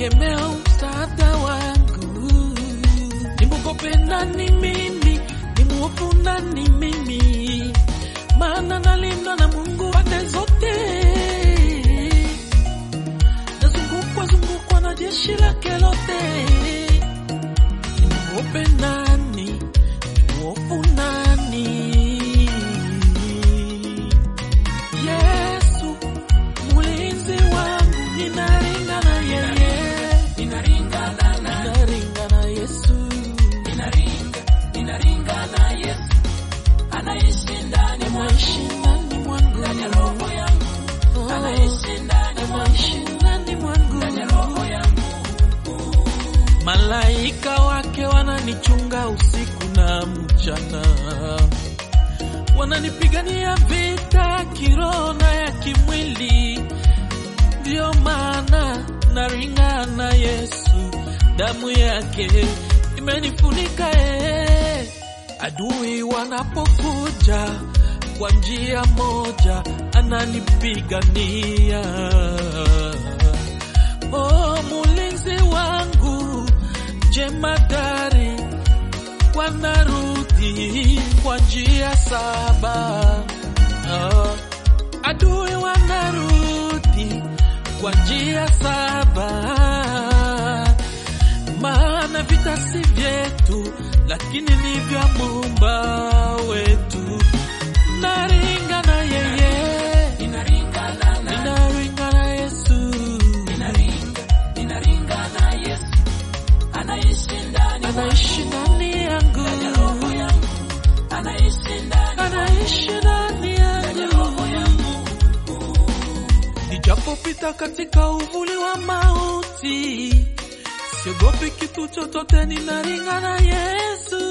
tegemeo, msaada wangu. Nimwogope nani mimi? Nimwofu nani mimi? Maana nalindwa na Mungu pande zote, nazungukwa zungukwa na jeshi lake lote. Nimwogope nani? Nimwofu nani? Yesu mlinzi wangu, ninaringa na yeye, Ninaringana na ninaringa na Yesu, ninaringa ninaringa na Yesu anaishi ndani mwangu anaishi ndani mwangu, ndani ya roho yangu Oh, anaishi ndani mwangu anaishi ndani mwangu. ndani ya roho yangu Malaika wake wananichunga usiku na mchana, wananipigania vita kiroho na ya kimwili. Ndiyo maana naringa na Yesu, damu yake imenifunika eh. Adui wanapokuja kwa njia moja, ananipigania Oh, mulinzi wangu jemadari, wanarudi kwa njia saba. Oh, adui wanarudi kwa njia saba, maana vita si vyetu, lakini ni vya Muumba wetu. Naringa na yeye, ninaringana na ninaringa na Yesu. ninaringa ninaringa na Yesu anaishi ndani anaishi ndani yangu, ndani ya roho yangu anaishi ndani anaishi ndani yangu. Nijapopita katika uvuli wa mauti, siogopi kitu chochote, ninaringa na Yesu.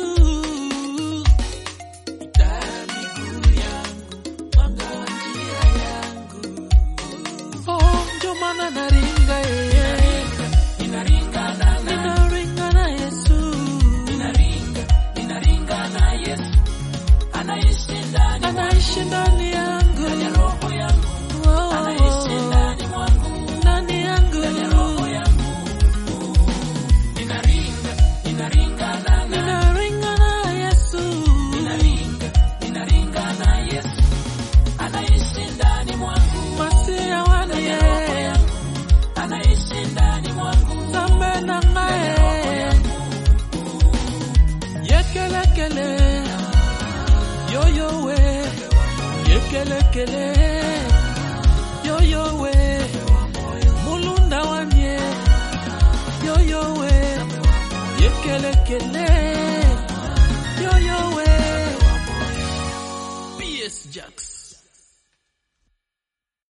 Taa ya miguu yangu, mwanga wa njia yangu. Oh, ndio maana naringa yeye, ninaringana na ninaringa na Yesu. ninaringa ninaringa na Yesu anaishi ndani anaishi ndani yangu, ya roho yangu Oh, anaishi ndani mwangu ndani yangu, ya roho yangu ninaringa ninaringana na ninaringa na Yesu, ninaringa ninaringa na Yesu anaishi ndani mwangu masia wanie anaishi ndani mwangu zambe na ngae yekelekele yoyowe yekelekele yoyowe mulunda wanie yoyowe yekelekele yoyowe PS Jackson